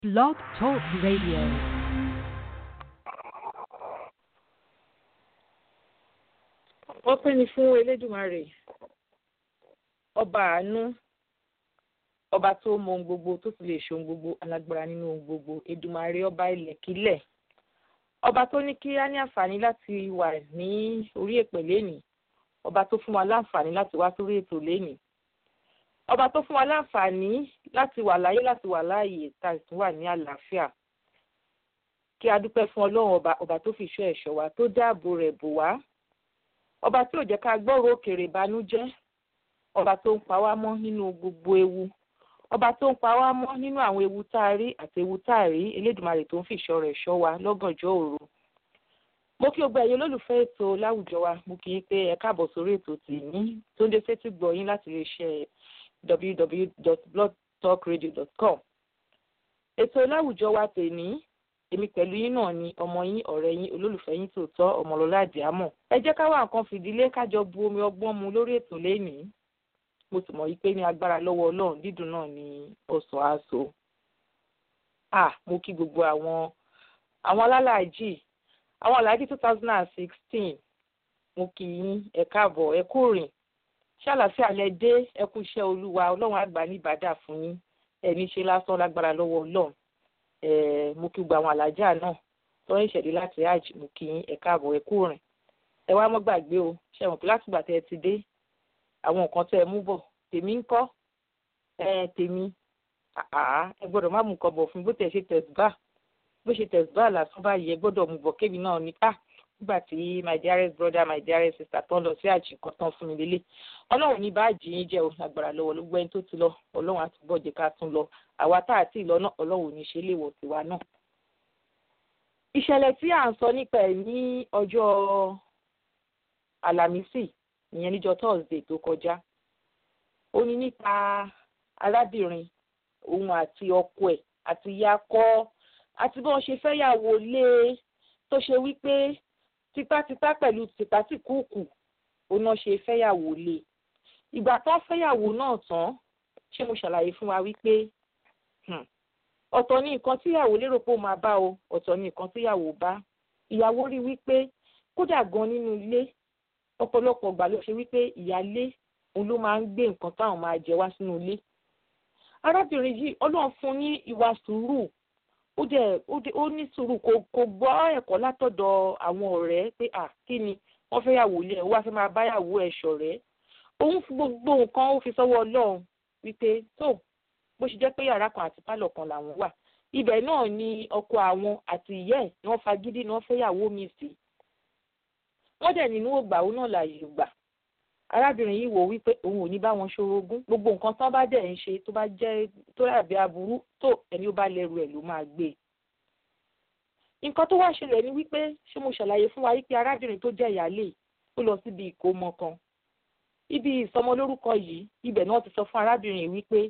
Blog Talk Radio. ọpẹ́ ni fún elédùmarè ọba àánú ọba tó mọ ohun gbogbo tó sì lè ṣe ohun gbogbo alágbára nínú ohun gbogbo èdùmarè ọba ilẹ̀kílẹ̀ ọba tó ní kí á ní àǹfààní láti wà ní orí èpè lénìí ọba tó fún wa láǹfààní láti wá sórí ètò lénìí ọba tó fún wa láǹfààní láti wà láyé láti wà láàyè tá a sì wà ní àlàáfíà kí a dúpẹ́ fún ọlọ́run ọba ọba tó fi ìṣọ́ ẹ̀ṣọ́ wa tó dáàbò rẹ̀ bò wá ọba tí ò jẹ́ ká gbọ́rọ̀ òkèrè ìbànújẹ́ ọba tó ń pa wá mọ́ nínú gbogbo ewu ọba tó ń pa wá mọ́ nínú àwọn ewu tá a rí àti ewu tá a rí elédùnmarè tó ń fi ìṣọ́ rẹ̀ ṣọ́ wa lọ́gànjọ́ òru mo kí gbogbo ẹ̀yin olólùfẹ́ ètò láwùjọ wa mo kì í pé ẹ káàbọ̀ sórí ètò tìní tó ń dé sétí gbọ́ yín láti lè ṣe www.blogtalkradio.com ètò láwùjọ wa tèní èmi pẹ̀lú yín náà ni ọmọ yín ọ̀rẹ́ yín olólùfẹ́ yín tòótọ́ ọmọlọ́lá àdìámọ̀ ẹ jẹ́ ká wá nǹkan fìdílé kájọ bu omi ọgbọ́n mu lórí ètò lénìí mo sì mọ̀ yí pé ní agbára lọ́wọ́ ọlọ́run dídùn náà ni ọ̀sán aṣọ à mo kí gbogbo àwọn àwọn alálàájì àwọn aláàjì two thousand and sixteen mo kí yín ẹ káàbọ̀ ẹ kú rìn ṣàlàfíà lẹ dé ẹ kú iṣẹ́ olúwa ọlọ́run àgbà ní ìbàdà fún yín ẹ ní ṣe lásán lágbára lọ́wọ́ ọlọ́run mo kí gbogbo àwọn alájà náà tó ń ṣẹ̀dí láti hajj mo kí yín ẹ káàbọ̀ ẹ kú rìn ẹ wá mọ́ gbàgbé o ṣe mọ̀ pé látìgbà tẹ́ ẹ ti dé àwọn nǹkan tẹ́ ẹ mú bọ̀ tèmi ń kọ́ ẹ tèmi ẹ gbọ́dọ̀ má mú nǹkan bọ̀ fún bó tẹ̀ ṣe tẹ̀síbà bó ṣe tẹ̀síbà lásán báyìí ẹ gbọ́dọ̀ mú bọ̀ kébì náà ní ká nígbà tí my dearest brother my dearest sister tó ń lọ sí hajj kan tán fún mi lélẹ̀ ọlọ́run ní bá jì yín jẹ́ o agbára lọ́wọ́ ló gbẹ́ni tó ti lọ ọlọ́run àtúbọ̀ jẹ́ ká tún lọ àwa tá àti ìlọ náà ọlọ́run ò ní ṣe léwọ̀ tiwa náà. ìṣẹ̀lẹ̀ tí à ń sọ nípa ẹ̀ ní ọjọ́ àlàmísì ìyẹn níjọ́ thursday tó kọjá ó ní nípa arábìnrin òun àti ọkọ ẹ̀ àti yakọ àti bí wọ́n ṣe fẹ́yàwó lé tó ṣe wípé tipátipá pẹ̀lú tipátìkúùkù òun náà ṣe fẹ́yàwó lé ìgbà tán fẹ́yàwó náà tán ṣé mo ṣàlàyé fún wa wípé ọ̀tọ̀ ní nǹkan tíyàwó lérò pé ó máa bá o ọ̀tọ̀ ní nǹkan tíyàwó bá ìyàwó rí wípé kódà gan nínú ilé ọ̀pọ̀lọpọ̀ ìgbà ló ṣe wípé ìyálé òun ló máa ń gbé nǹkan táwọn máa jẹ wá sínú ilé arábìnrin yìí ọlọ́run fún ní ìwà sùúrù ó dẹ̀ ó ní sùúrù kò kò gbọ́ ẹ̀kọ́ látọ̀dọ̀ àwọn ọ̀rẹ́ pé à kí ni wọ́n fẹ́ yàwó ilé ẹ̀ wá fẹ́ máa bá yàwó ẹ̀ ṣọ̀rẹ́ òun fi gbogbo nǹkan ó fi sọ́wọ́ ọlọ́run wípé tó bó ṣe jẹ́ pé yàrá kan àti pálọ̀ kan làwọn wà ibẹ̀ náà ni ọkọ àwọn àti ìyá ẹ̀ ni wọ́n fagídí ni wọ́n fẹ́ yàwó mi sí wọ́n dẹ̀ nínú ògbà òun náà láàyè gbà arábìnrin yìí wò wípé òun ò ní bá wọn ṣorogún gbogbo nǹkan tán bá dẹ̀ ń ṣe tó bá jẹ́ tó dàbí aburú tó ẹni ó bá lẹ́rù ẹ̀ ló máa gbé e nǹkan tó wá ṣẹlẹ̀ ni wípé ṣé mo ṣàlàyé fún wa wípé arábìnrin tó jẹ́ ìyáálé ó lọ síbi ìkómọ kan ibi ìsọmọlórúkọ yìí ibẹ̀ náà ti sọ fún arábìnrin yìí wípé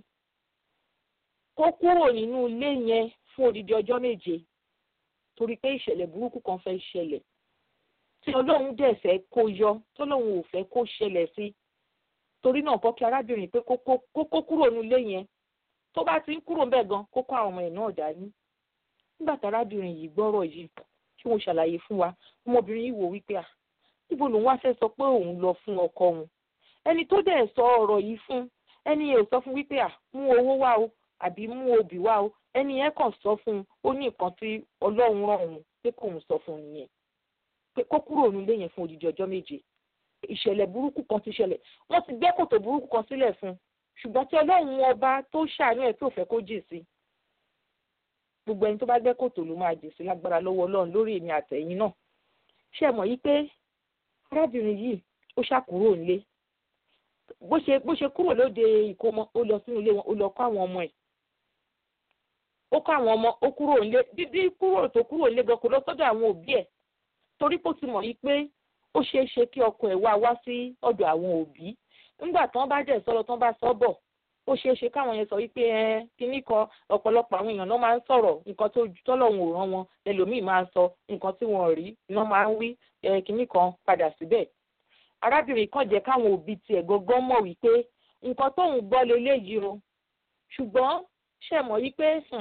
kó kúrò nínú ilé yẹn fún odidi ọjọ́ méje torí pé ìṣẹ̀lẹ̀ burúkú kan fẹ́ ṣẹlẹ̀ tí ọlọ́run dẹ̀ fẹ́ kó yọ tọ́lọ́run ò fẹ́ kó ṣẹlẹ̀ sí torí náà kọ́ kí arábìnrin pé kó kó kúrò nínú ilé yẹn tó bá ti ń kúrò ńbẹ̀ gan kó kó àwọn ọmọ ẹ̀ náà dání nígbà tí arábìnrin yìí gbọ́rọ̀ yìí tí mo ṣàlàyé fún wa ọmọbìnrin yìí wò wípé à níbo lòun wá fẹ́ sọ pé òun lọ fún ọkọ òun ẹni tó dẹ̀ sọ ọ̀rọ̀ yìí fún ẹni yẹn ò sọ fún wípé à mú owó wá o àbí mú obì wá o ẹni yẹn kàn sọ fún un ó ní nǹkan tí ọlọ́run rán òun pé kóun sọ fún un nìyẹn pé kó kúrò nílé yẹn fún odidi ọjọ́ méje ìṣẹ̀lẹ̀ burúkú kan ti ṣẹlẹ̀ wọ́n ti gbẹ́ kòtò burúkú kan sílẹ̀ fún un ṣùgbọ́n tí ọlọ́run ọba tó ṣàánú ẹ̀ tó fẹ́ kó jì sí gbogbo ẹni tó bá gbẹ́ kòtò ló máa jì sí lágbára lọ́wọ́ ọlọ́run lórí èmi àtẹ̀yìn náà ṣé mọ̀ yí pé arábìnrin yìí ó ṣàkúrò nílé bó ṣe bó ṣe kúrò lóde ìkómọ ó lọ sínú ilé wọn ó lọ kọ́ àwọn ọmọ ẹ̀ ó kọ́ àwọn ọmọ ó kúrò nílé dídí kúrò tó kúrò nílé gan kò lọ sọ́dọ̀ àwọn òbí ẹ̀ torí kó ti mọ̀ yí pé ó ṣeé ṣe kí ọkọ ẹ̀ wá wá sí ọ̀dọ̀ àwọn òbí nígbà tán bá dẹ̀ sọ́lọ tán bá sọ́ bọ̀ ó ṣeé ṣe káwọn yẹn sọ wípé ẹ kínní kan ọ̀pọ̀lọpọ̀ àwọn èèyàn náà máa ń sọ̀rọ̀ nǹkan tó tọ́lọ́hún ò rán wọn ẹlòmíì máa ń sọ nǹkan tí wọ́n rí náà máa ń wí kínní kan padà síbẹ̀ arábìnrin kan jẹ́ káwọn òbí tiẹ̀ gangan mọ̀ wípé nǹkan tóun gbọ́ leléyìí o ṣùgbọ́n ṣe mọ̀ wípé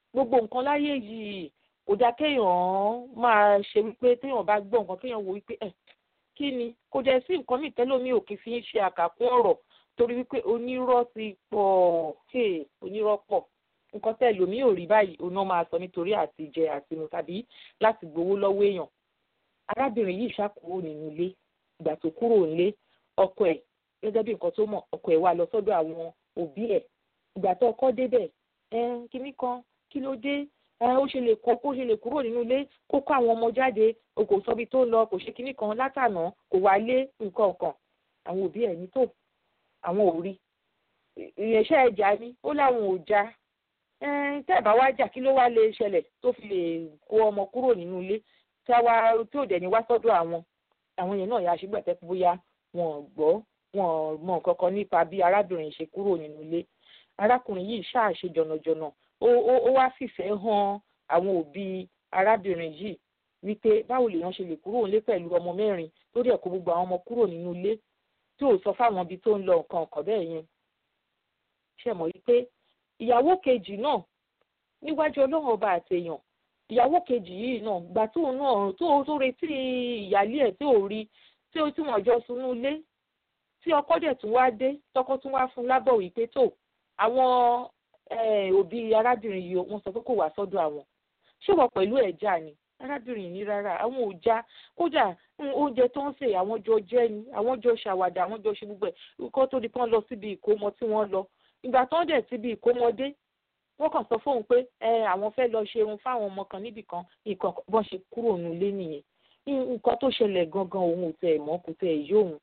gbogbo nǹkan láyé yìí kò dáa kéèyàn máa ṣe wípé téèyàn bá gbọ́ nǹkan kéèyàn wo wípé ẹ̀ kí ni kò dẹ̀ sí nǹkan mìíràn tẹ́lómi ò kì í fi ń ṣe àkàkún ọ̀rọ̀ torí wípé onírọ́ ti pọ̀ onírọ́ pọ̀ nǹkan tẹ́ lómi ò rí báyìí oná máa sọ nítorí àti jẹ àti mu tàbí láti gbowó lọ́wọ́ èèyàn arábìnrin yìí ṣàkóso nínú ilé ìgbà tó kúrò nílé ọkọ ẹ̀ gẹ́gẹ́ bí nǹkan tó mọ̀ ọkọ ẹ̀ wá lọ sọ́dọ̀ àwọn òbí ẹ̀ ìgbà tó ọkọ débẹ̀ ẹ kíní kan kí ló dé ó ṣe lè kó kó ṣe lè kúrò nínú ilé kó kó àwọn ọmọ jáde o kò sọ ibi tó lọ kò ṣe kíní kan látànà kò wá lé nǹkan kan àwọn òbí ẹ̀ ní tó àwọn ò rí ìyẹ̀ṣẹ́ ẹja ni ó láwọn ò já tẹ́ ẹ̀ bá wá jà kí ló wá lè ṣẹlẹ̀ tó fi lè kó ọmọ kúrò nínú ilé tí a wá tí ò dẹ̀ ní wá sọ́dọ̀ àwọn àwọn yẹn náà yà á ṣùgbọ́n tẹ́ bóyá wọn ò gbọ́ wọn mọ nǹkan kan nípa bí arábìnrin ṣe kúrò nínú ilé arákùnrin yìí ṣáà ṣe jọ̀nàjọ̀nà ó wá fìfẹ́ hàn àwọn òbí arábìnrin yìí wípé báwo lèèyàn ṣe lè kúrò nílé pẹ̀lú ọmọ mẹ́rin tó dẹ̀ kó gbogbo àwọn ọmọ kúrò nínú ilé tí ò sọ fáwọn ibi tó ń lọ nǹkan ọ̀kan bẹ́ẹ̀ yẹn ṣe mọ̀ wípé ìyàwó kejì náà níwájú ọlọ́run ọba àtẹ̀yàn ìyàwó kejì yìí náà gbà tóun náà tó tó retí ìyálé ẹ̀ tí ò rí tí ó tí wọ́n jọ sunú ilé tí ọkọ dẹ̀ tún wá dé tọkọ tún wá fún lábọ̀ wípé tó àwọn òbí arábìnrin yìí wọ́n sọ pé kò wá sọ́dọ̀ àwọn ṣé wọ́n pẹ̀lú ẹ̀já ni arábìnrin ní rárá àwọn ò já kódà oúnjẹ tó ń sè àwọn jọ jẹ ni àwọn jọ ṣàwàdà àwọn jọ ṣe gbogbo ẹ̀ kó tó di pọ́n lọ síbi ìkómọ tí wọ́n lọ ìgbà tó ń dẹ̀ síbi ìkómọdé wọ́n kàn sọ fóun pé ẹ àwọn fẹ́ lọ ṣerun fáwọn ọmọ kan níbì kan nǹkan bọ́n ṣe kúrò nílé nìyẹn nǹkan tó ṣẹlẹ̀ gangan òun ò tẹ̀ mọ́ kò tẹ̀ yí òun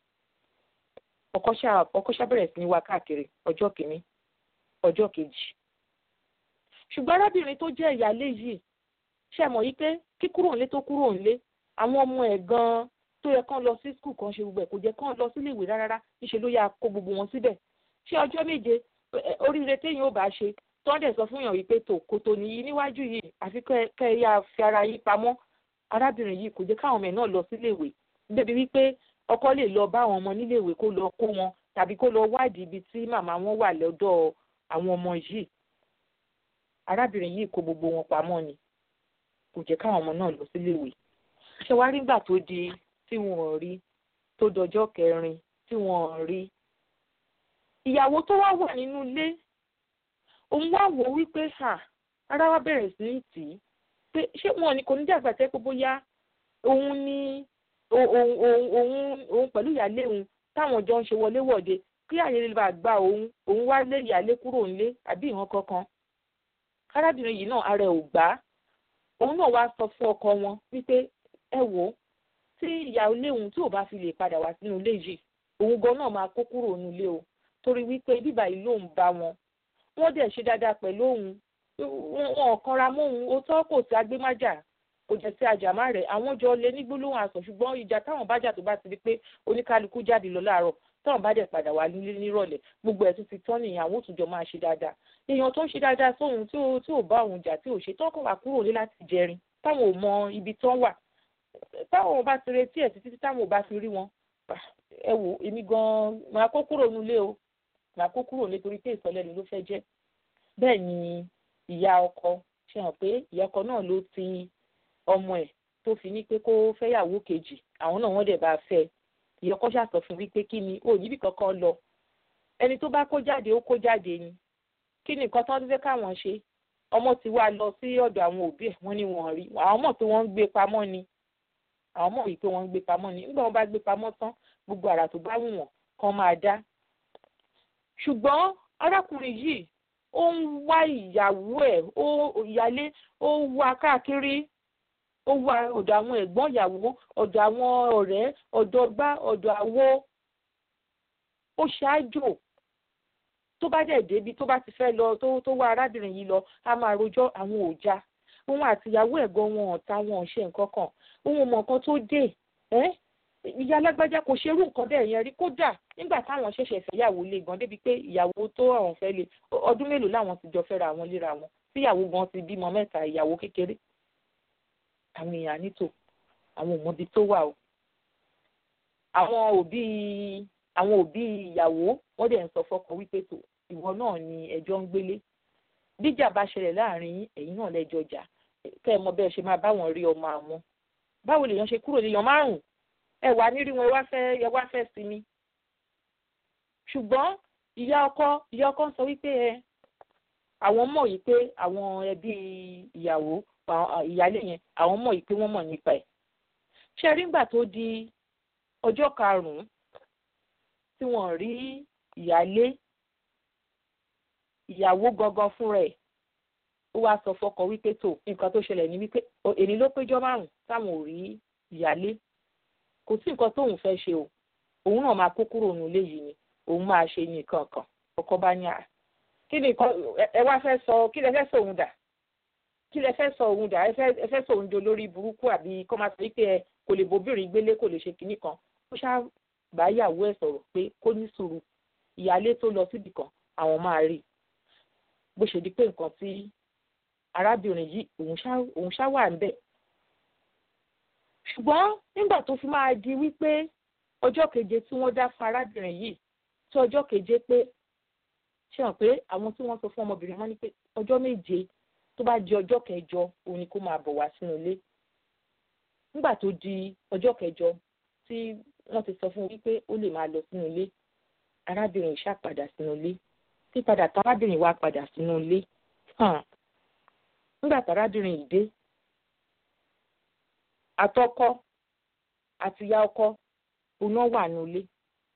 ọkọ ṣá bẹ̀rẹ̀ sí ní wá káàkiri ọjọ́ kìíní ọjọ́ kejì ṣùgbọ́n arábìnrin tó jẹ́ ìyálé yìí ṣe mọ̀ yí pé kíkúrò nílé tó kúrò nílé àwọn ọmọ ẹ̀ gan-an tó yẹ kán lọ sí skul kan ṣe gbogbo ẹ̀ kò jẹ́ kán lọ sílé ìwé rárá níṣẹ́ ló yà kó gbogbo wọn síbẹ̀ ṣé ọjọ́ méje oríire téèyàn ò bá ṣe tó ń dẹ̀ sọ fún yàn wípé tò kòtò nìyí níwájú yìí àfi kẹ́ ẹ yá fi ara yín pamọ́ arábìnrin yìí kò jẹ́ káwọn ọmọ ẹ̀ náà lọ sílé ìwé débi wípé ọkọ lè lọ bá àwọn ọmọ nílé ìwé kó lọ kó wọn tàbí kó lọ wádìí ibi tí màmá wọn wà lọ́dọ̀ àwọn ọmọ yìí arábìnrin yìí kó gbogbo wọn pamọ́ ni kò jẹ́ káwọn ọmọ náà lọ sílé ìwé ṣé wàá rí gbà tó di tí wọn ò rí tó dọjọ́ kẹrin tí wọn ò rí ìyàwó tó wá wà nínú ilé òun wá wò wípé ha ara wa bẹ̀rẹ̀ sí ní tì í pé ṣé wọn ni kò ní dàgbà tẹ́ pé bóyá òun ní òun òun òun pẹ̀lú ìyáálé òun táwọn jọ ń ṣe wọléwọ̀de kí àyè lè bá gba òun òun wá lé ìyáálé kúrò nílé àbí ìran kankan arábìnrin yìí náà ara ẹ̀ ò gbà á òun náà wá sọ fún ọkọ wọn wípé ẹ wò ó tí ìyáálé òun tí ò bá fi lè padà wá sínú ilé yìí òun gan náà máa kó kúrò nílé o torí wípé bíbá yìí lòun bá wọn wọ́n dẹ̀ ṣe dáadáa pẹ̀lú òun wọn ò kanra mọ́ òun ó tọ́ kò sí agbémájà kò jẹ́ sí àjàmá rẹ̀ àwọn jọ lé ní gbólóhùn àsọ ṣùgbọ́n ìjà táwọn bá jà tó bá ti di pé oníkálukú jáde lọ láàárọ̀ táwọn bá dẹ̀ padà wá nílé nírọ̀lẹ́ gbogbo ẹ̀ tún ti tán nìyẹn àwọn òtúnjọ máa ṣe dáadáa èèyàn tó ń ṣe dáadáa sóhun tí ò tí ò bá òun jà tí ò ṣe tọ́kàn wà kúrò ní láti jẹrin táwọn ò mọ ibi tán wà táwọn bá ti retí ẹ̀ títí táwọn ò bá fi rí wọn ẹ wò èmi gan-an máa kó kúrò nílé o máa kó kúrò nítorí pé ìsọlẹ́nu ló fẹ́ jẹ́ bẹ́ẹ̀ ni ìyá ọkọ ṣe hàn pé ìyá ọkọ náà ló ti ọmọ ẹ̀ tó fi ní pé kó fẹ́yàwó kejì àwọn náà wọ́n dẹ̀ bá fẹ́ ìyá ọkọ ṣàsọ fún wípé kí ni ò níbi kankan lọ ẹni tó bá kó jáde ó kó jáde ni kí ni nǹkan tán tó fẹ́ káwọn ṣe ọmọ ti wá lọ sí ọ̀dọ̀ àwọn òbí ẹ̀ wọ́n ní wọ́n rí àwọn mọ̀ pé wọ́n ń gbé pamọ́ ni àwọn mọ̀ wípé wọ́n ń gbé pamọ́ ni nígbà wọ́n bá gbé pamọ́ tán gbogbo àrà tó bá wù wọ́n kàn máa dá ṣùgbọ́n arákùnrin yìí ó ń wá ìyàwó ẹ̀ ó ìyálé ó wá káàkiri ó wá ọ̀dọ̀ àwọn ẹ̀gbọ́n ìyàwó ọ̀dọ̀ àwọn ọ̀rẹ́ ọ̀dọ̀ gbá ọ̀dọ̀ àwo ó ṣáájò tó bá dẹ̀ débi tó bá ti fẹ́ lọ tó tó wá arábìnrin yìí lọ a máa rojọ́ àwọn òòjà òun àti ìyàwó ẹ̀gbọ́n wọn ọ̀tá wọn ò ṣe nǹkan kan òun mọ̀ nǹkan tó dé ẹ́ ìyá alágbájá kò ṣerú nǹkan bẹ́ẹ̀ yẹn rí kódà nígbà táwọn ṣẹ̀ṣẹ̀ fẹ́yàwó lé gan débi pé ìyàwó tó àwọn fẹ́ lé ọdún mélòó làwọn ti jọ fẹ́ra àwọn léra wọn tíyàwó gan ti bímọ mẹ́ta ìyàwó kékeré àwọn èèyàn nítò àwọn òmọbi tó wà o àwọn òbí àwọn òbí ìyàwó wọ́n dẹ̀ ń sọ fọ́kọ wípé tó ìwọ náà ni ẹjọ́ ń gbélé bíjà bá ṣẹlẹ̀ láàrin yín ẹ̀yin náà lẹ́jọ́ jà kẹ́ ẹ mọ bẹ́ẹ̀ ṣe máa bá wọn rí ọmọ àwọn báwo lèèyàn ṣe kúrò léèyàn márùn ẹ wà nírí wọn ẹ wá fẹ́ ẹ wá fẹ́ sinmi ṣùgbọ́n ìyá ọkọ ìyá ọkọ ń sọ wípé ẹ àwọn mọ̀ yìí pé àwọn ẹbí ìyàwó ìyálé yẹn àwọn mọ̀ yìí pé wọ́n mọ̀ nípa ẹ̀ ṣe rí nígbà tó di ọjọ́ karùn-ún tí wọ́n rí ìyálé ìyàwó gangan fúnra ẹ̀ ó wá sọ fọ́kọ wípé tó nǹkan tó ṣẹlẹ̀ ní wípé èmi ló péjọ márùn táwọn ò rí ìyálé kò sí nǹkan tóun fẹ́ ṣe o òun náà máa kó kúrò nílé yìí ni òun máa ṣe nìkan kan ọkọ bá ní à kí ni nǹkan ẹ wá fẹ́ sọ kí lẹ fẹ́ sọ òun dà kí lẹ fẹ́ sọ òun dà ẹ fẹ́ sọ òun di olórí burúkú àbí kọ́ máa sọ wípé ẹ kò lè bóbìnrin gbélé kò lè ṣe kinní kan ó ṣáà bá yàwó ẹ̀ sọ̀rọ̀ pé kó ní sùúrù ìyálé tó lọ síbì kan àwọn máa rí bó ṣe di pé nǹkan tí arábìnrin yìí òun ṣá wà ń bẹ̀. ṣùgbọ́n nígbà tó fi máa di wípé ọjọ́ keje tí wọ́n dá fún arábìnrin yìí tí ọjọ́ keje pé ṣe hàn pé àwọn tí wọ́n sọ fún ọmọbìnrin wọn ni pé ọjọ́ méje tó bá di ọjọ́ kẹjọ òun ni kó máa bọ̀ wá sínú ilé. nígbà tó di ọjọ́ kẹjọ tí wọ́n ti sọ fún wípé ó lè máa lọ sínú ilé arábìnrin ṣá padà sínú ilé pípadà tárábìnrin wá padà sínú ilé nígbà tárábìnrin yìí dé àtọkọ àtìyá ọkọ òun náà wà nínú ilé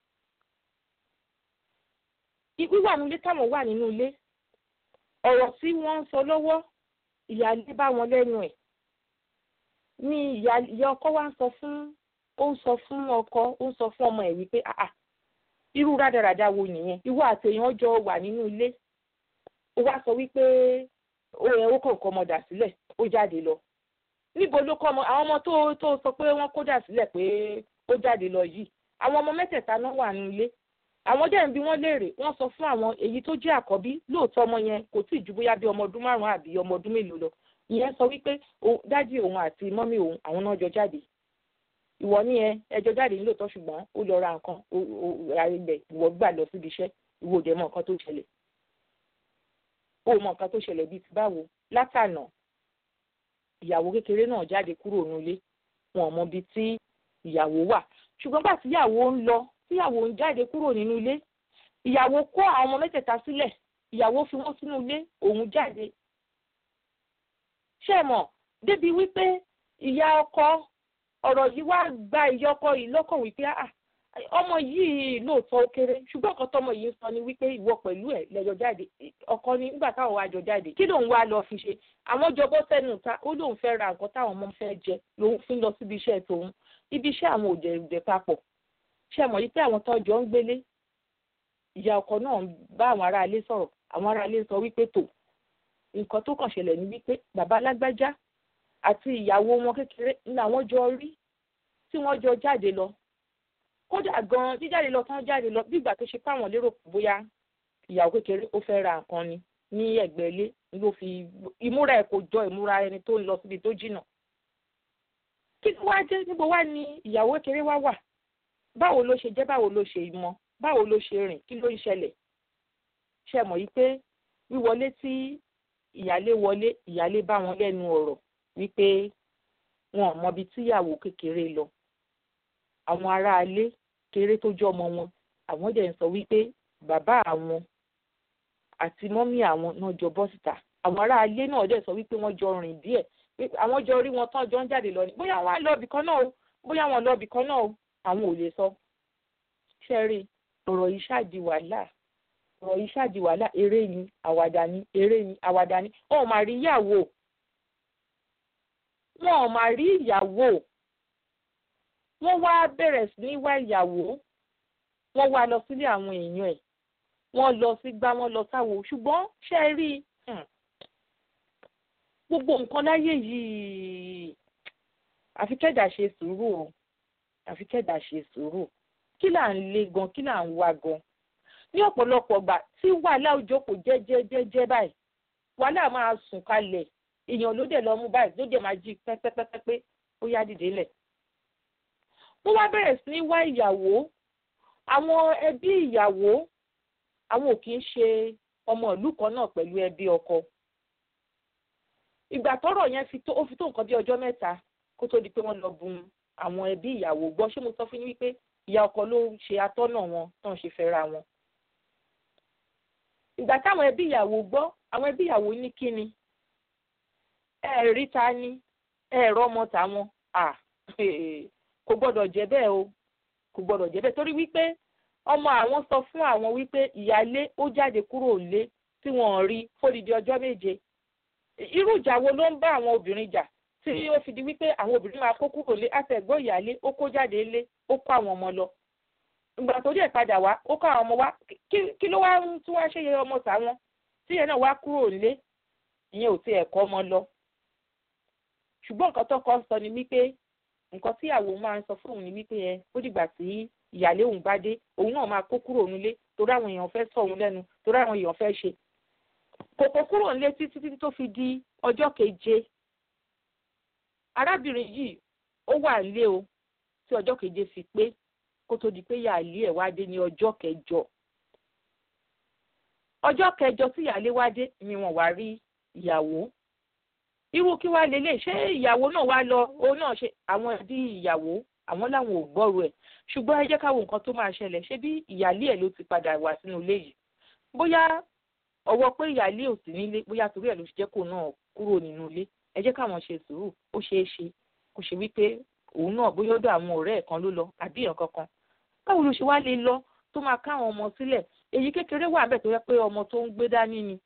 wíwà nínú ilé táwọn wà nínú ilé ọ̀rọ̀ tí wọ́n ń sọ lọ́wọ́ ìyáálé bá wọn lẹ́nu ẹ̀ ni ìyá ọkọ wa ń sọ fún ó ń sọ fún ọkọ ó ń sọ fún ọmọ ẹ̀ wípé àà irú rádaràda wo nìyẹn ìwọ àtẹ̀yàn jọ wà nínú ilé ó wá sọ wípé ó yẹ ó kàn kọ́ ọmọ dà sílẹ̀ ó jáde lọ níbo ló kọ́ ọmọ àwọn ọmọ tó tó sọ pé wọ́n kó dà sílẹ̀ pé ó jáde lọ yìí àwọn ọmọ mẹ́tẹ̀ẹ̀ta náà wà nínú ilé àwọn dẹ́n bí wọ́n léèrè wọ́n sọ fún àwọn èyí tó jẹ́ àkọ́bí lóòótọ́ ọmọ yẹn kò tí ì ju bóyá bí ọmọ ọdún márùn-ún àbí ọmọ ọdún mélòó lọ ìyẹn sọ wípé dájú òun àti mọ́mí òun àwọn náà jọ jáde ìwọ ní ẹ ẹjọ jáde nílòótọ́ ṣùgbọ́n ó lọ ra nǹkan ibẹ̀ ìwọ gbà lọ síbi iṣẹ́ ìwọ òde mọ nǹkan tó ṣẹlẹ̀ ó mọ nǹkan tó ṣẹlẹ̀ bíi ti báwo látànà ìyàwó kékeré náà jáde kúrò nílé wọn mọ ibi tí ìyàwó wà ṣùgbọ́n bá tíyàwó ń lọ tíyàwó ń jáde kúrò nínú ilé ìyàwó kó àwọn ọmọ mẹ́tẹ̀ẹ̀ta sílẹ̀ ìyàwó fi wọ́n sínú ilé òun jáde ṣé mọ̀ débi wípé ìyá ọkọ ọ̀rọ̀ yìí wá gba ìyá ọkọ yìí lọ́kàn wípé ọmọ yìí lóòótọ́ ó kéré ṣùgbọ́n ọkọ tọmọ yìí ń sọ ni wípé ìwọ pẹ̀lú ẹ̀ lẹ́jọ́ jáde ọkọ ni nígbà táwọn wá jọ jáde kí lòun wá lọ fi ṣe àwọn jọbọ sẹ́nu ta ó lóun fẹ́ ra nǹkan táwọn ọmọ fẹ́ jẹ lòun fi ń lọ síbi iṣẹ́ tòun ibi iṣẹ́ àwọn òjò ìjẹ papọ̀ ṣe mọ̀ yìí pé àwọn tọ́jọ́ ń gbélé ìyá ọkọ náà bá àwọn aráalé sọ̀rọ̀ àwọn aráalé sọ wípé tò nǹkan tó kàn ṣẹlẹ̀ ní wípé bàbá alágbájá àti ìyàwó wọn kékeré ní àwọn jọ rí tí wọ́n jọ jáde lọ kódà gan jíjáde lọ tán jáde lọ bí ìgbà tó ṣe páwọn lérò bóyá ìyàwó kékeré ó fẹ́ ra nǹkan ni ní ẹ̀gbẹ́ ilé ló fi ìmúra ẹ̀ kò jọ ìmúra ẹni tó ń lọ síbi tó jìnnà kí ló wá jẹ́ níbo wá ní ìyàwó kékeré wá wà báwo ló ṣe jẹ́ báwo ló ṣe mọ báwo ló ṣe rìn kí ló ń ṣẹlẹ̀ ṣe mọ̀ yí pé wíwọlé tí ìyálé wọlé ìyálé bá wọn lẹ́nu ọ̀rọ̀ wípé wọn ò mọbi tíyàwó kékeré lọ àwọn aráalé kéré tó jọ ọmọ wọn àwọn dẹ̀ ń sọ wípé bàbá àwọn àti mọ́mí àwọn náà jọ bọ́ síta àwọn aráalé náà dẹ̀ sọ wípé wọ́n jọ rìn díẹ̀ àwọn jọ rí wọn tán jọ ń jáde lọ ni bóyá wọn á lọ ibì kan náà o bóyá wọn lọ ibì kan náà o àwọn ò lè sọ ṣẹ́rí ọ̀rọ̀ yìí ṣáàdì wàhálà ọ̀rọ̀ yìí ṣáàdì wàhálà eré ni àwàdà ni eré ni àwàdà ni wọn ò máa rí ìyàwó wọn ò máa rí ìyàwó wọ́n wá bẹ̀rẹ̀ sí ní wá ìyàwó wọ́n wá lọ sílé àwọn èèyàn ẹ̀ wọ́n lọ sí gbá wọ́n lọ sáwo ṣùgbọ́n ṣe é rí gbogbo nǹkan láyé yìí àfi kẹ́dà ṣe sùúrù o àfi kẹ́dà ṣe sùúrù kí là ń lé gan kí là ń wá gan ní ọ̀pọ̀lọpọ̀ gbà tí wàhálà òjò kò jẹ́jẹ́jẹ́jẹ́ báyìí wàhálà máa sùn kalẹ̀ èèyàn ló dẹ̀ lọ mú báyìí ló dẹ̀ máa jí pẹ́pẹ́pẹ́pẹ́ ó yá dìde lẹ̀ wọ́n wá bẹ̀rẹ̀ sí ní wá ìyàwó àwọn ẹbí ìyàwó àwọn ò kì í ṣe ọmọ ìlú kan náà pẹ̀lú ẹbí ọkọ ìgbà tọ́rọ̀ yẹn fi tó ó fi tó nǹkan bí ọjọ́ mẹ́ta kó tó di pé wọ́n lọ bùn àwọn ẹbí ìyàwó gbọ́ ṣé mo sọ fún yín wípé ìyá ọkọ ló ń ṣe atọ́nà wọn tó ń ṣe fẹ́ra wọn. ìgbà táwọn ẹbí ìyàwó gbọ́ àwọn ẹbí ìyàwó ní kíni ẹ rí ta ni ẹ rọ́mọ tàwọn à kò gbọ́dọ̀ jẹ́ bẹ́ẹ̀ o kò gbọ́dọ̀ jẹ́ bẹ́ẹ̀ torí wípé ọmọ àwọn sọ fún àwọn wípé ìyálé ó jáde kúrò lé tí wọ́n rí fódìdí ọjọ́ méje irú ìjà wo ló ń bá àwọn obìnrin jà tí ó fi di wípé àwọn obìnrin máa kó kúrò lé àtẹ̀gbọ́ ìyálé ó kó jáde lé ó kó àwọn ọmọ lọ ìgbà tó díẹ̀ padà wá ó kó àwọn ọmọ wá kí ló wá ń tún wá ṣe yẹ ọmọ tàwọn tí yẹn náà wá kúrò lé ìyẹn ò tiẹ̀ kọ́ ọmọ lọ ṣùgbọ́n nǹkan tó kọ́ sọ ni wípé nǹkan tí ìyàwó máa ń sọ fóun ni wípé ẹ ó dìgbà tí ìyálé òun bá dé òun náà máa kó kúrò nílé torí àwọn èèyàn fẹ́ sọ òun lẹ́nu torí àwọn èèyàn fẹ́ ṣe kò kó kúrò nílé títí títí tó fi di ọjọ́ keje arábìnrin yìí ó wà nílé o tí ọjọ́ keje fi pé kó tó di pé ìyáálé ẹ̀ wá dé ní ọjọ́ kẹjọ ọjọ́ kẹjọ tí ìyáálé wá dé ni wọ́n wá rí ìyàwó irú kí wàá lélẹ̀ ṣé ìyàwó náà wá lọ òun náà ṣe àwọn ẹbí ìyàwó àwọn làwọn ò gbọ́rò ẹ̀ ṣùgbọ́n ẹ jẹ́ ká wo nǹkan tó máa ṣẹlẹ̀ ṣé bí ìyáálé ẹ̀ ló ti padà wá sínú ilé yìí bóyá ọwọ́ pé ìyáálé ò sí nílé bóyá torí ẹ̀ ló ṣe jẹ́ kó náà kúrò nínú ilé ẹ jẹ́ káwọn ṣe sùúrù ó ṣeé ṣe kó ṣe wípé òun náà bóyá ọ̀dọ̀ àwọn ọ̀rẹ́ ẹ̀ kan ló lọ àbí èèyàn kankan báwo ló ṣe wá lè lọ tó máa káwọn ọmọ sílẹ̀ èyí kékeré wà bẹ́ẹ̀ tó yẹ pé ọmọ tó ń gbé dání ni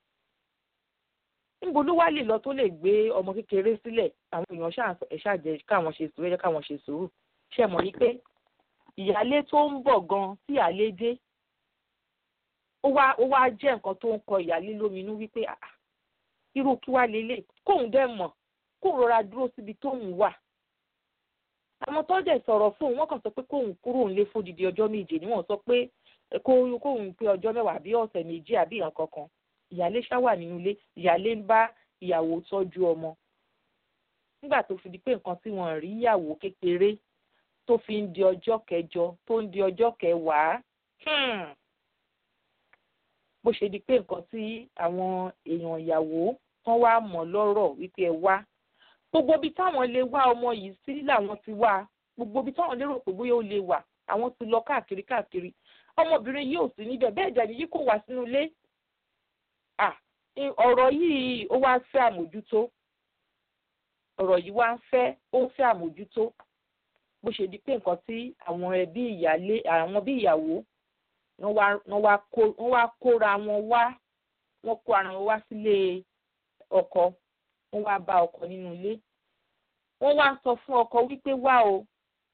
níbo ló wá lè lọ tó lè gbé ọmọ kékeré sílẹ̀ àwọn èèyàn ṣàjẹ́ káwọn ṣe sùúrù ẹ jẹ́ káwọn ṣe sùúrù ṣe mọ̀ wípé ìyálé tó ń bọ̀ gan tí ìyálé dé ó wá ó wá jẹ́ nǹkan tó ń kọ ìyálé lóminú wípé irú kí wá lélẹ̀ kóun dẹ̀ mọ̀ kóun rọra dúró síbi tóun wà àwọn tó dẹ̀ sọ̀rọ̀ fóun wọ́n kàn sọ pé kóun kúrò ńlé fódìdí ọjọ́ méje ni wọ́n sọ pé kóun pé ọjọ́ mẹ́wàá àbí ọ̀sẹ̀ méjì àbí ìyàn kankan ìyálé ṣá wà nínú ilé ìyálé ń bá ìyàwó tọ́jú ọmọ nígbà tó fi di pé nǹkan tí wọ́n rí ìyàwó kékeré tó fi ń di ọjọ́ kẹjọ tó ń di ọjọ́ kẹwàá bó ṣe di pé nǹkan tí àwọn èèyàn ìyàwó tán wá mọ̀ lọ́rọ̀ wípé ẹ wá gbogbo ibi táwọn lè wá ọmọ yìí sí làwọn ti wá gbogbo ibi táwọn lérò pé bóyá ó lè wà àwọn ti lọ káàkiri káàkiri ọmọbìnrin yìí ò sí níbẹ̀ bẹ́ẹ̀ dẹ̀ nìyí kò wá sínú ilé ọ̀rọ̀ yìí ó wá fẹ́ àmójútó ọ̀rọ̀ yìí wá ń fẹ́ ó ń fẹ́ àmójútó bó ṣe di pé nǹkan tí àwọn ẹbí ìyálé àwọn bí ìyàwó wọ́n wá kóra wọn wá wọ́n kó ara wọn wá sílé ọkọ wọ́n wá bá ọkọ nínú ilé wọ́n wá sọ fún ọkọ wípé wá o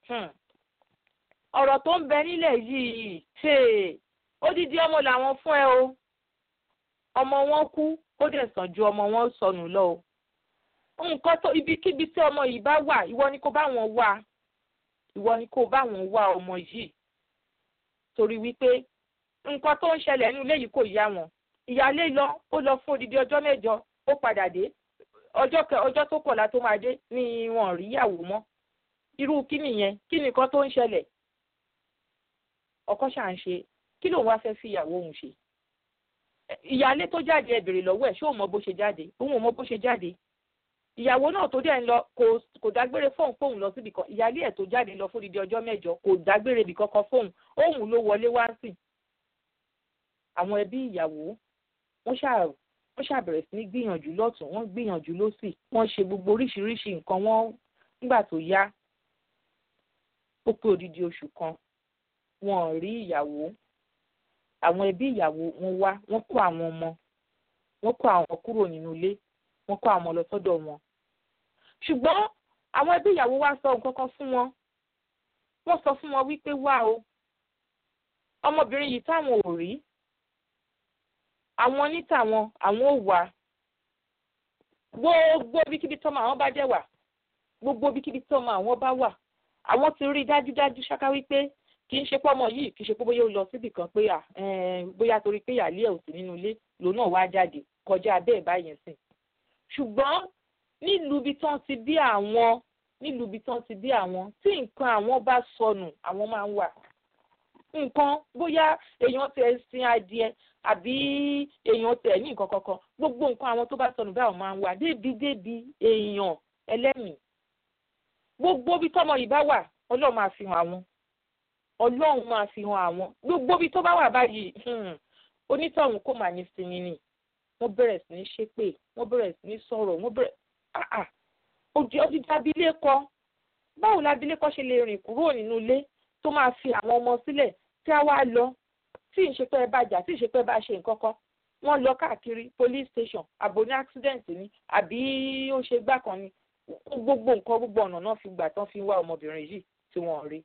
ọ̀rọ̀ tó ń bẹ nílẹ̀ yìí odidi ọmọ làwọn fún ẹ o ọmọ wọn kú ó dẹ̀ sàn ju ọmọ wọn sọnù lọ o nǹkan tó ibikíbi tí ọmọ yìí bá wà ìwọ ni kó bá wọn wá ìwọ ni kó bá wọn wá ọmọ yìí torí wípé nǹkan tó ń ṣẹlẹ̀ nínú ilé yìí kò yá wọn ìyáálé lọ ó lọ fún odidi ọjọ́ mẹ́jọ ó padà dé ọjọ́ kẹ ọjọ́ tó kọ̀la tó máa dé ni wọn rí ìyàwó mọ́ irú kí nìyẹn kí nìkan tó ń ṣẹlẹ̀ ọkọ ṣà ń ṣe kí lòun wá fẹ́ fi ìyàwó òun ṣe ìyáálé tó jáde ẹ bèrè lọ́wọ́ ẹ̀ ṣé òun mọ bó ṣe jáde òun ò mọ bó ṣe jáde ìyàwó náà tó dẹ̀ ń lọ kò kò dágbére fóun fóun lọ síbi kan ìyáálé ẹ̀ tó jáde lọ fún odidi ọjọ́ mẹ́jọ kò dágbére ibì kankan fóun òun ló wọlé wá ń sìn àwọn ẹbí ìyàwó wọ́n ṣáà wọ́n ṣàbẹ̀rẹ̀ sí ní gbìyànjú lọ́tún wọ́n gbìyànjú lọ́sì wọ́n ṣe gbogbo oríṣiríṣi nǹkan wọ́n nígbà tó yá ó pé odidi oṣù kan wọn ò rí ìyàwó àwọn ẹbí ìyàwó wọn wá wọ́n kó àwọn ọmọ wọ́n kó àwọn kúrò nínú ilé wọ́n kó àwọn ọmọ lọ sọ́dọ̀ wọn ṣùgbọ́n àwọn ẹbí ìyàwó wá sọ nǹkan kan fún wọn wọ́n sọ fún wọn wípé wá o ọmọbìnrin yìí táwọn ò rí àwọn ní tàwọn àwọn ò wá gbogbo ibikíbi tọ́mọ àwọn bá jẹ́ wà gbogbo ibikíbi tọ́mọ àwọn bá wà àwọn ti rí dájúdájú ṣáká wípé kì í ṣe pọ́mọ yìí kì í ṣe pé bóyá ó lọ síbì kan pé bóyá torí pé ìyáálé ẹ̀ ò sí nínú ilé lòun náà wá jáde kọjá bẹ́ẹ̀ báyẹn sìn ṣùgbọ́n nílùú ibi tán ti bí àwọn nílùú ibi tán ti bí àwọn tí nǹkan àwọn bá sọnù àwọn máa ń wà nǹkan bóyá èèyàn tẹ sin adìẹ àbí èèyàn tẹ ní nǹkan kankan gbogbo nǹkan àwọn tó bá sọnù báwọn máa ń wà débi débi èèyàn ẹlẹ́mìí gbogbo bí tọmọ yìí bá wà ọlọ́run máa fi hàn àwọn ọlọ́run máa fi hàn àwọn gbogbo bí tó bá wà báyìí onítọ̀hún kò máa ní sinmi ni wọ́n bẹ̀rẹ̀ sí ní ṣépè wọ́n bẹ̀rẹ̀ sí ní sọ̀rọ̀ wọ́n bẹ̀rẹ̀ àà òdì ọdídì abilékọ báwo la abilékọ ṣe lè rìn kúrò nínú ilé tó máa fi àwọn ọmọ sílẹ̀ tí a wá lọ tí ìṣepẹ́ bá jà tí ìṣepẹ́ bá ṣe nǹkan kan wọ́n lọ káàkiri police station àbò ní accident ni àbí ó ṣe gbá kan ni gbogbo nǹkan gbogbo ọ̀nà náà fi gbà tán fi wá ọmọbìnrin yìí tí wọ́n rí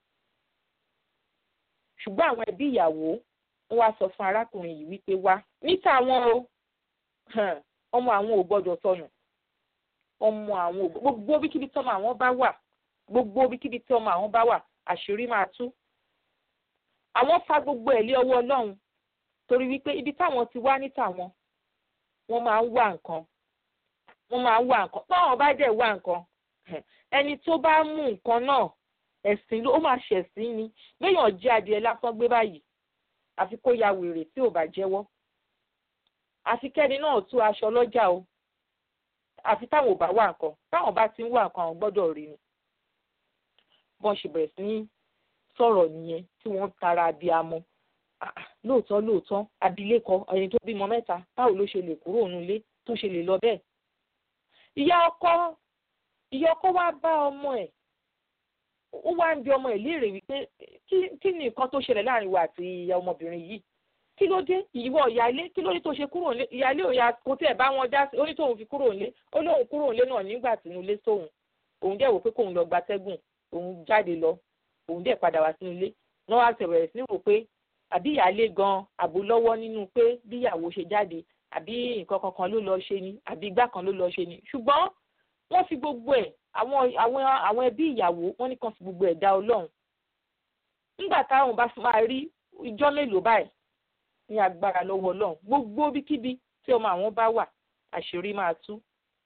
ṣùgbọ́n àwọn ẹbí ìyàwó wọ́n wá sọ fún arákùnrin yìí wípé wá níta àwọn o ọmọ àwọn ò gbọ́dọ̀ sọnù ọmọ àwọn ò gbogbo bíkíbi tí ọmọ àwọn bá wà gbogbo bíkíbi tí ọmọ àwọn bá wà àṣírí máa tú àwọn fa gbogbo ẹ̀ lé ọwọ́ ọlọ́run torí wípé ibi táwọn ti wá níta wọn wọ́n máa ń wá nǹkan wọ́n máa ń wá nǹkan báwọn bá dẹ̀ wá nǹkan ẹni tó bá mú nǹkan náà ẹ̀sìn ló máa ṣẹ̀sìn ni léèyàn jẹ́ adìẹ lásán gbé báyìí àfi kó ya wèrè tí ò bá jẹ́wọ́ àfi kẹ́ni náà tú aṣọ lọ́jà o àfi táwọn ò bá wá nǹkan táwọn bá ti ń wá nǹkan àwọn gbọ́dọ̀ rí ni bọ́n ṣe bẹ̀rẹ̀ sí ní sọ̀rọ̀ nìyẹn tí wọ́n tara abiyamọ lóòótọ́ lóòótọ́ abilékọ ẹni tó bímọ mẹ́ta báwo ló ṣe lè kúrò nílé tó ṣe lè lọ bẹ́ẹ̀ ìyá ọkọ ìyá ọkọ wá bá ọmọ ẹ̀ ó wá ń bi ọmọ ẹ̀ léèrè wípé kí ni nǹkan tó ṣẹlẹ̀ láàrin wa àti ìyá ọmọbìnrin yìí kí ló dé ìwọ ìyáálé kí ló dé tó ṣe kúrò nílé ìyáálé òya kò tí ẹ̀ bá wọn dá sí ó ní tóun fi kúrò nílé ó lóun kúrò nílé náà nígbà tí inú ilé sóun òun dẹ̀ wò pé kóun lọ gbatẹ́gùn òun jáde lọ òun dẹ̀ padà wá sínú ilé wọ́n wá bẹ̀rẹ̀ sí ní rò pé àbí ìyáálé gan àbò lọ́wọ́ nínú pé bí ìyàwó ṣe jáde àbí nǹkan kankan ló lọ ṣe ni àbí igbá kan ló lọ ṣe ni ṣùgbọ́n wọ́n fi gbogbo ẹ̀ àwọn àwọn àwọn ẹbí ìyàwó wọ́n ní kàn fi gbogbo ẹ̀ dá ọlọ́run nígbà táwọn bá máa rí ìjọ́ mélòó báyìí ní agbára lọ́wọ́ ọlọ́run gbogbo bíkíbi tí ọmọ àwọn bá wà àṣírí máa tú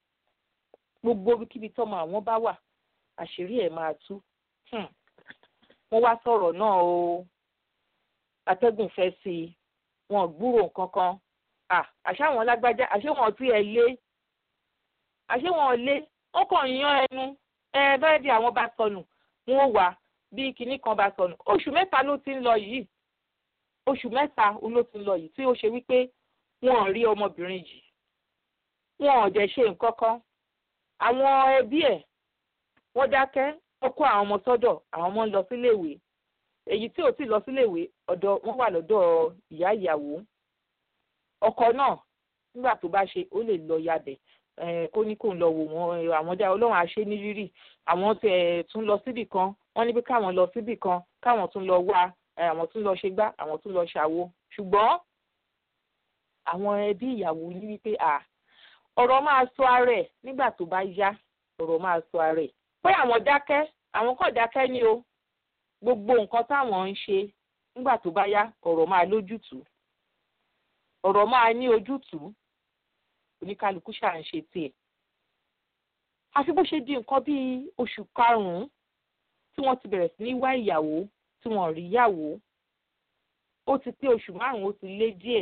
gbogbo bíkíbi tí ọmọ àwọn bá wà àṣírí ẹ̀ máa tú wọ́n wá sọ̀rọ̀ náà o atẹ́gùn fẹ́ sí i wọn gbúrò nǹkan kan àṣé àwọn lágbájá àṣé wọn tí ẹ lé àṣé wọn lé wọn kàn yan ẹnu ẹ bẹ́ẹ̀ bí àwọn bá sọnù wọn ò wá bí kinní kan bá sọnù oṣù mẹ́ta ló ti ń lọ yìí oṣù mẹ́ta ló ti ń lọ yìí tí ó ṣe wípé wọn ò rí ọmọbìnrin yìí wọn ò dẹ̀ ṣe nǹkan kan àwọn ẹbí ẹ̀ wọ́n dákẹ́ wọ́n kó àwọn ọmọ sọ́dọ̀ àwọn ọmọ ń lọ síléèwé èyí tí ò tí lọ síléèwé ọ̀dọ̀ wọ́n wà lọ́dọ̀ ìyá ìyàwó ọkọ náà nígbà tó bá ṣe ó lè lọ yabẹ̀ kó ní kó ń lọ wò wọ́n àwọn dá ọlọ́run àṣẹ ní rírì àwọn tẹ̀ tún lọ síbì kan wọ́n ní bí káwọn lọ síbì kan káwọn tún lọ wá àwọn tún lọ ṣe gbá àwọn tún lọ ṣàwo ṣùgbọ́n àwọn ẹbí ìyàwó ní wípé à ọ̀rọ̀ máa sọ ara ẹ̀ nígbà tó bá yá ọ̀rọ̀ máa sọ ara ẹ̀ pé àwọn dákẹ́ àwọn kàn dákẹ́ ní o gbogbo nǹkan táwọn ń ṣe nígbà tó bá yá ọ̀rọ̀ máa lójútùú ọ̀rọ̀ máa ní ojútùú oníkálukú ṣáà ń ṣe tiẹ̀. àfi bó ṣe di nǹkan bíi oṣù karùn-ún tí wọ́n ti bẹ̀rẹ̀ sí ní wá ìyàwó tí wọ́n rí ìyàwó ó ti pé oṣù márùn-ún ó ti lé díẹ̀.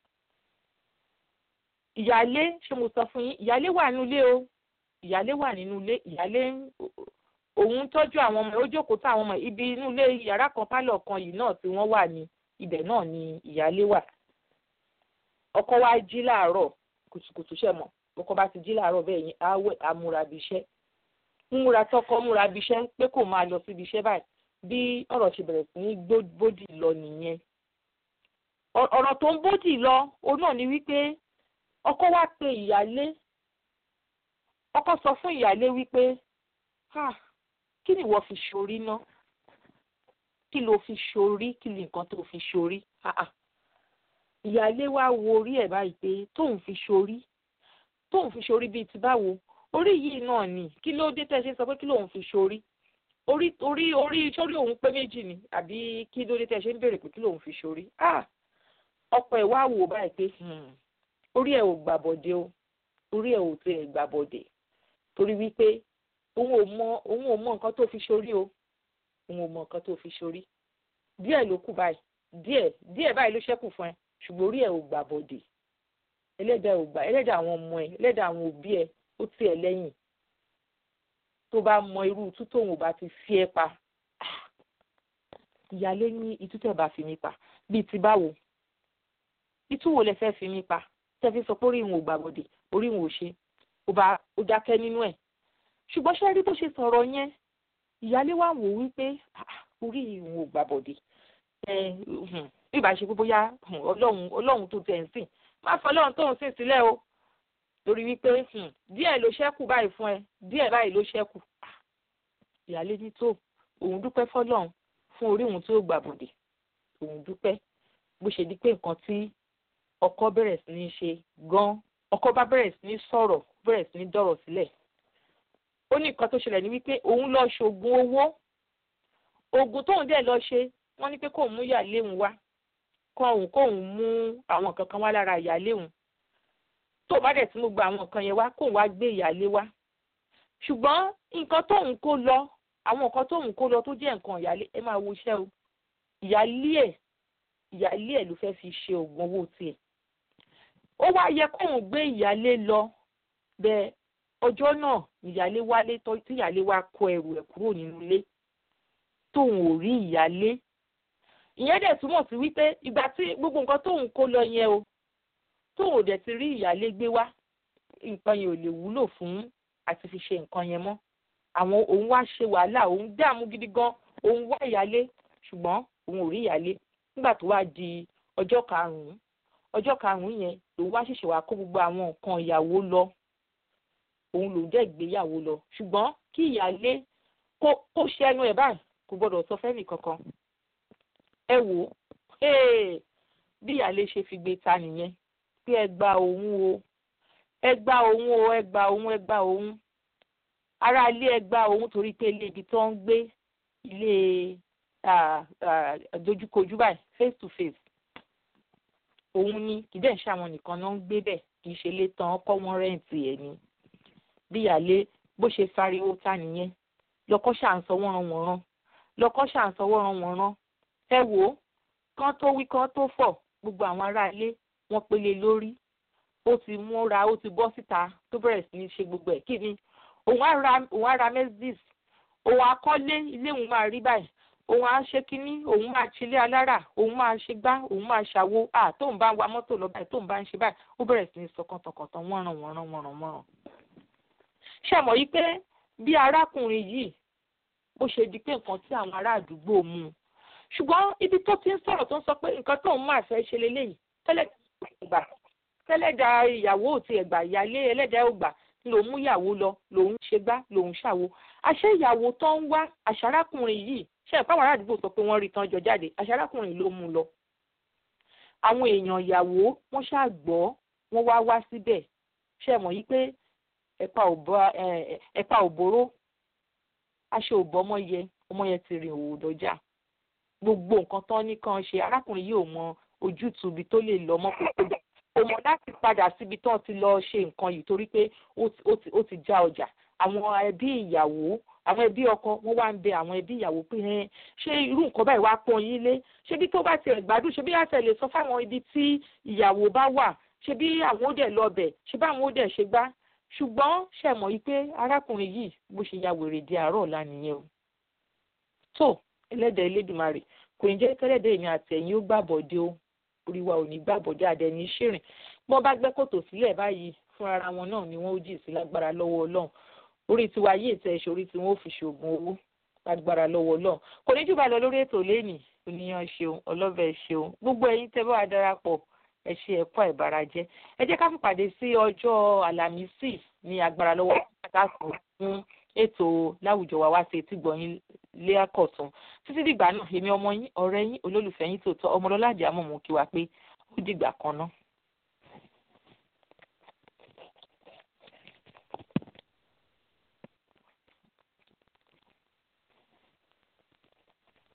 ìyálé ṣé mo sọ fún yín ìyálé wà nínú ilé o ìyálé wà nínú ilé ìyálé òun tọ́jú àwọn ọmọ ẹ̀ ó jókòó táwọn ọmọ ibi inú ilé yàrá kan pálọ̀ kan yìí náà tí wọ́n wà ní ibẹ̀ náà ni ìyálé wà ọkọ wa jí láàárọ̀ kùtùkùtù ṣẹ mọ ọkọ bá ti jí láàárọ̀ bẹ́ẹ̀ yẹn á wẹ̀ á múra bí iṣẹ́ múra tọkọ múra bí iṣẹ́ pé kò máa lọ síbi iṣẹ́ báyìí bí ọ̀rọ̀ ṣe bẹ̀rẹ̀ sí ní bódì lọ nìyẹn ọ̀rọ̀ tó ń bódì lọ òun náà ni wípé ọkọ wa pe ìyálé ọkọ sọ fún ìyálé wípé kí ni ìwọ fi ṣorí ná kí ló fi ṣorí kí ni nǹkan tó fi ṣorí ìyáálé wa wo orí ẹ̀ báyìí pé tóun fi ṣorí tóun fi ṣorí bíi ti báwo orí yìí náà ni kí ló dé tẹ́ ṣe sọ pé kí lóun fi ṣorí orí orí orí sórí òun pé méjì ni àbí kí ló dé tẹ́ ṣe ń béèrè pé kí lóun fi ṣorí ọkọ ẹ̀ wá wò báyìí pé orí ẹ̀ ò gbàbọ̀dé o orí ẹ̀ ò tiẹ̀ gbàbọ̀dé torí wípé òun ò mọ òun ò mọ nǹkan tó fi ṣorí o òun ò mọ nǹkan tó fi ṣorí díẹ̀ ló kù báyìí díẹ̀ díẹ̀ báyìí ló ṣẹ́kù fún ẹ ṣùgbọ́n orí ẹ̀ ò gbà bọ̀dẹ̀ ẹlẹ́dàá ò gbà ẹlẹ́dàá àwọn ọmọ ẹ ẹlẹ́dàá àwọn òbí ẹ ó tì ẹ́ lẹ́yìn tó bá mọ irú tú tóun ò bá ti fi ẹ pa ìyálé ní itú tẹ̀ bá fi mí pa bíi ti báwo itú wo lẹ fẹ́ fi mí pa tẹ́ fi sọ pé orí ìwọ̀n ò gbà bọ̀dẹ̀ orí ìwọ̀n ò ṣe ó bá ó dákẹ́ nínú ẹ̀ ṣùgbọ́n ṣé rí bó ṣe sọ̀rọ̀ yẹn ìyálé wa wò wípé orí ìwọ̀n ò gbà bọ̀dẹ̀ ẹ bí ìbá ṣe pé bóyá ọlọ́run ọlọ́run tó tẹ̀ ń sìn má fọ ọlọ́run tó ń sìn sílẹ̀ o lórí wípé díẹ̀ ló ṣẹ́kù báyìí fún ẹ díẹ̀ báyìí ló ṣẹ́kù ìyálé ní tó òun dúpẹ́ fọlọ́run fún orí òun tí ó gbà bọ̀dẹ̀ òun dúpẹ́ bó ṣe di pé nǹkan tí ọkọ bẹ̀rẹ̀ sí ní ṣe gan ọkọ bá bẹ̀rẹ̀ sí ní sọ̀rọ̀ bẹ̀rẹ̀ sí ní dọ̀rọ̀ sílẹ̀ ó ní nǹkan tó ṣẹlẹ̀ ní wípé òun lọ ṣoògùn owó oògùn tóun dẹ̀ lọ ṣe wọ́n ní pé kóun mú ìyáálé òun wá kóun kóun mú àwọn nǹkan kan wá lára ìyáálé òun tó bá dẹ̀ tí mo gba àwọn nǹkan yẹn wá kóun wá gbé ìyáálé wá ṣùgbọ́n nǹkan tóun kó lọ àwọn nǹkan tóun kó lọ tó jẹ́ nǹkan ìyáálé ẹ máa wo iṣẹ́ o ìyáálé ẹ̀ ìyáálé ẹ̀ ló fẹ́ fi ṣe oògùn owó tiẹ̀ ó wá yẹ kóun gbé ìyáálé lọ bẹ́ẹ̀ ọjọ́ náà ìyáálé wálé tí ìyáálé wá kó ẹrù ẹ̀ kúrò nínú ilé tóun ò rí ìyáálé ìyẹn dẹ̀ túmọ̀ sí wípé ìgbà tí gbogbo nǹkan tóun kó lọ yẹn o tóun ò dẹ̀ ti rí ìyáálé gbé wá nǹkan yẹn ò lè wúlò fún àti fi ṣe nǹkan yẹn mọ́ àwọn òun wá ṣe wàhálà òun dààmú gidi gan òun wá ìyáálé ṣùgbọ́n òun ò rí ìyáálé nígbà tó wá di ọjọ́ karùn-ún ọjọ́ karùn-ún yẹn lòun wá ṣẹ̀ṣẹ̀ wá kó gbogbo àwọn nǹkan ìyàwó lọ òun lòun dẹ̀ gbéyàwó lọ ṣùgbọ́n kí ìyáálé kó kó ṣẹ́nu ẹ̀ báyìí kò gbọ́dọ̀ sọ fẹ́nì kankan ẹ wò ó bí ìyáálé ṣe fi gbé ta nìyẹn pé ẹ gba òun o ẹ gba òun o ẹ gba òun ẹ gba òun ará ilé ẹ gba òun torí pé ilé ibi tó ń gbé ilé dojúkojú báyìí face to face òun ni kì í dẹ̀ ṣàwọn nìkan náà ń gbé bẹ̀ kì í ṣe lé tán ọkọ wọn rẹ́ǹtì ẹ̀ ni bí ìyáálé bó ṣe fariwo ta nìyẹn lọkọ ṣàǹsọ wọ́n wọ̀nrán lọkọ ṣàǹsọ wọ́n wọ̀nrán ẹ wò ó kán tó wí kán tó fọ̀ gbogbo àwọn ará ilé wọ́n pélé lórí ó ti múra ó ti bọ́ síta tó bẹ̀rẹ̀ sí ní ṣe gbogbo ẹ̀ kí ni òun á ra òun á ra Mercedes òun á kọ́lé ilé òun máa rí báyìí òun á ṣe kínní òun máa ṣílé alára òun máa ṣe gbá òun máa ṣàwo à tóun bá ń wa mọ́tò lọ báyìí tóun bá ń ṣe báyìí ó bẹ̀rẹ̀ sí ní sọ kọ̀tọ̀kọ̀tọ̀ wọ́nràn wọ́nràn wọ́nràn wọ́nràn. ṣé mọ̀ yìí pé bí arákùnrin yìí bó ṣe di pé nǹkan tí àwọn ará àdúgbò mú un ṣùgbọ́n ibi tó ti ń sọ̀rọ̀ tó ń sọ pé nǹkan tóun máa fẹ́ ṣe leléyìí tẹ́lẹ̀ tẹ́lẹ̀dà ìyàwó ò tiẹ̀ gbà ìyálé ẹlẹ́dàá ò gbà lòun mú ìyàwó lọ lòun ṣe gbá lòun ṣàwo àṣé ìyàwó tó ń wá àṣàrákùnrin yìí ṣe ìpáwọn ará àdúgbò sọ pé wọ́n rí tán jọ jáde àṣàrákùnrin ló mú lọ. àwọn èèyàn ìyàwó wọ́n ṣàgbọ́ wọ́n wá wá síbẹ̀ ṣe mọ̀ yí pé ẹ̀pà òbóró aṣọ òbọ̀ ọmọ yẹ ọmọ yẹn ti rìn òwò dọjà gbogbo nǹkan tán ní kan ṣe arákùnrin yìí ò mọ ojútùú ibi tó lè lọ mọ́ kó tó dà kò mọ̀ láti padà síbi tó ti lọ ṣe nǹkan yìí torí pé ó ti já ọjà àwọn ẹbí ìyàwó àwọn ẹbí ọkọ wọn wá ń bẹ àwọn ẹbí ìyàwó pé ẹ ṣé irú nǹkan báyìí wá pọ́n yín lé ṣé bí tó bá tiẹ̀ gbádùn ṣé bí àtẹ lè sọ fáwọn ibi tí ìyàwó bá wà ṣé bí àwọn ó dẹ̀ lọ bẹ̀ ṣé báwọn ó dẹ̀ ṣe gbá ṣùgbọ́n ṣe mọ̀ yìí pé arákùnrin yìí bó ṣe ya wèrè di àárọ̀ ọ̀la nìyẹn o tó ẹlẹ́dẹ̀ Elédùmarè kò ní jẹ́ kẹ́lẹ́dẹ̀ èmi àtẹ̀yìn ó gbàbọ̀dé o orí wa ò ní gbàbọ̀dé àdẹni ṣìrìn bọ́n bá gbẹ́ kòtò sílẹ̀ báyìí fún ara wọn náà ni wọ́n ó jì sí lágbára lọ́wọ́ ọlọ́run orí tiwa yìí ètò ẹ̀ṣọ́ orí tí wọ́n ó fi ṣoògùn owó lágbára lọ́wọ́ ọlọ́run kò ní jù bá lọ lórí ètò lẹ́nìí oníyan ṣeun ọlọ́bẹ̀ ṣeun gbogbo ẹ̀yin tẹ́ bá wa darapọ̀ ẹ ṣe ẹ̀kọ́ ìbárajẹ́ ẹ jẹ́ ká fìpàdé sí ọjọ́ àlàmísì ní agbára lọ́wọ́ kásán fún ètò láwùjọ wa wá sí etí gbọ̀nyìn lé àkọ̀tún títí dìgbà náà èmi ọmọ yín ọ̀rẹ́ yín olólùfẹ́ yín tòótọ́ ọmọlọ́lá àdìámọ̀ mú kí wa pé ó dìgbà kan náà.